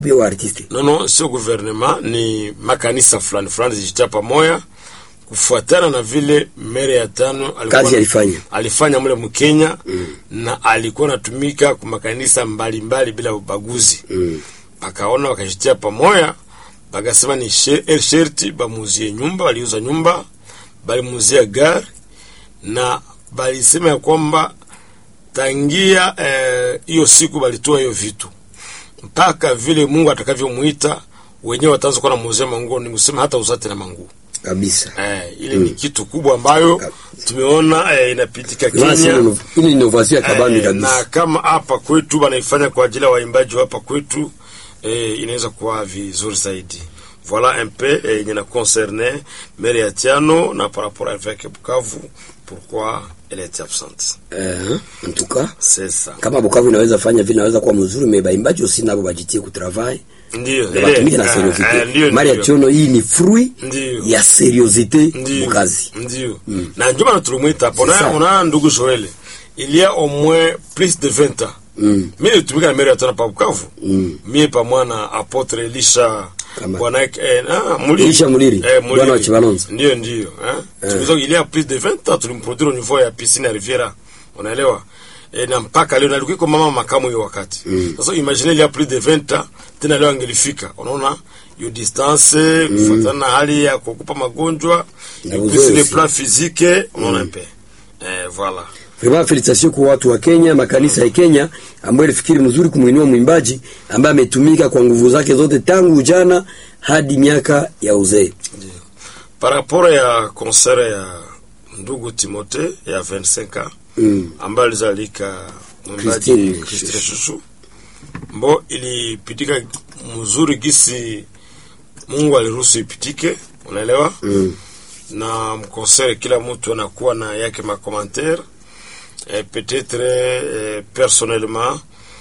pia wa artiste no no, sio gouvernement, ni makanisa fulani fulani zijitia pamoja kufuatana na vile mere ya tano alikuwa kazi alifanya alifanya mule Mkenya mm. na alikuwa anatumika kwa makanisa mbalimbali bila ubaguzi mm. bakaona wakashitia pamoja, bakasema ni she- sherti bamuzie nyumba. Waliuza nyumba, balimuzia gari na balisema ya kwamba tangia hiyo eh, siku balitoa hiyo vitu mpaka vile Mungu atakavyomuita wenyewe wataanza kuwa namuuzia manguo, ni kusema hata uzate na manguo kabisa eh, ile ni kitu kubwa ambayo tumeona eh, inapitika Basi, Kenya ino- hii ni innovation ya kabambi Eh, na kabisa kama hapa kwetu wanaifanya kwa ajili ya waimbaji wa hapa kwetu eh, inaweza kuwa vizuri zaidi voilà un peu eh, yenye na concerne mere ya Tiano na par rapport avec Bukavu pourquoi elle est absente eh, en tout cas c'est ça kama Bukavu inaweza fanya vile inaweza kuwa mzuri me baimbaji aussi nabo bajitie ku travail ndio na batumike na eh, eh, seriosite ndio, mari ya ndio. chiono hii ni fruit Ndio. ya seriosite Ndio. mukazi Ndio. Na ndio maana tulimwita hapo. C'est Na ça. unaona ndugu Joel, il y a au moins plus de 20 ans. Mm. Mimi nilitumika na Mary Atana pa Bukavu. Mm. Mimi pamoja na apotre Elisha Kama- bwana eh, ah, Muliri. Elisha Muliri, bwana wa Chibalonzo. Ndio ndio, eh. Tulizo il y a plus de 20 ans tulimproduire au niveau ya piscine ya Riviera. Unaelewa? E, na mpaka leo nalikuwa iko mama makamu hiyo wakati. Sasa imagine il y a plus de 20 ans tena leo angelifika. Unaona? Hiyo distance kufuatana na hali ya kukupa magonjwa Na et uzoefu. puis sur le plan physique unaona un peu. Eh, voilà. Vraiment felicitation kwa watu wa Kenya, makanisa ya Kenya ambayo ilifikiri mzuri kumuinua mwimbaji ambaye ametumika kwa nguvu zake zote tangu ujana hadi miaka ya uzee. Par rapport ya concert ya ndugu Timote ya 25 ans Mm. ambayo alizalika mwimbaji Christine Christine Shushu. Shushu, mbo ilipitika mzuri gisi Mungu aliruhusu ipitike, unaelewa Mm. na mkonsere kila mtu anakuwa na yake makommentaire eh, peut-être eh, personnellement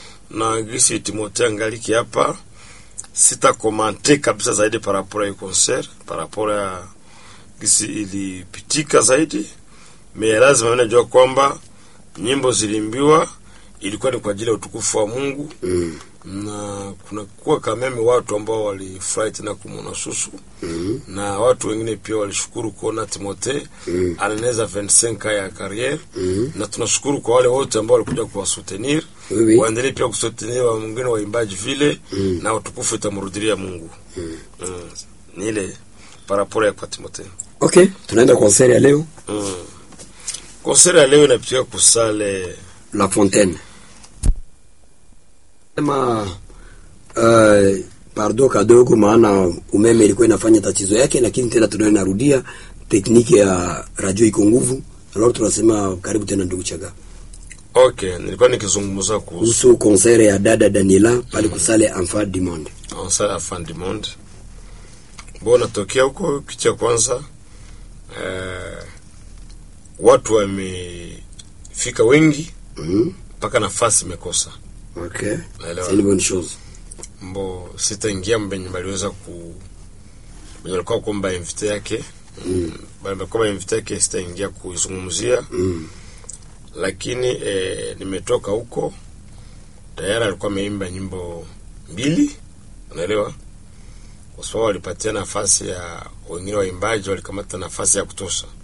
na gisi Timothée angaliki hapa sita komante kabisa zaidi par rapport ya concert par rapport ya gisi ilipitika zaidi me lazima najua kwamba nyimbo zilimbiwa ilikuwa ni kwa ajili ya utukufu wa Mungu Mm. na kunakuwa kameme watu ambao walifurahi tena kumwona Susu Mm. na watu wengine pia walishukuru kuona Timote Mm. anaeneza 25 ya carrière Mm. na tunashukuru kwa wale wote ambao walikuja kuwasoutenir Oui, oui. waendelee pia kusoutenir wa mwingine waimbaji vile Mm. na utukufu itamrudilia Mungu mm. ni ile paraporo ya kwa Timote Okay, tunaenda concert ya leo mm. konseri ya leo inapitika kusale La Fontaine. Sema uh, pardo kadogo, maana umeme ilikuwa inafanya tatizo yake, lakini tena tunayo narudia tekniki ya radio iko nguvu. Alors tunasema karibu tena ndugu Chaga okay nilikuwa nikizungumza kuhusu kuhusu concert ya dada Daniela pale kusale Enfant du Monde. konseri ya Fin du Monde bo natokea huko kitu ya kwanza eh, watu wamefika wengi Mhm. mpaka nafasi imekosa Okay. Naelewa. C'est une bonne chose. mbo sitaingia mbenye baliweza ku benye walikuwa kuomba invite yake mm. balikuwa invite yake sitaingia kuizungumzia Mm. lakini eh, nimetoka huko tayari alikuwa ameimba nyimbo mbili unaelewa kwa sababu walipatia nafasi ya wengine waimbaji walikamata nafasi ya kutosha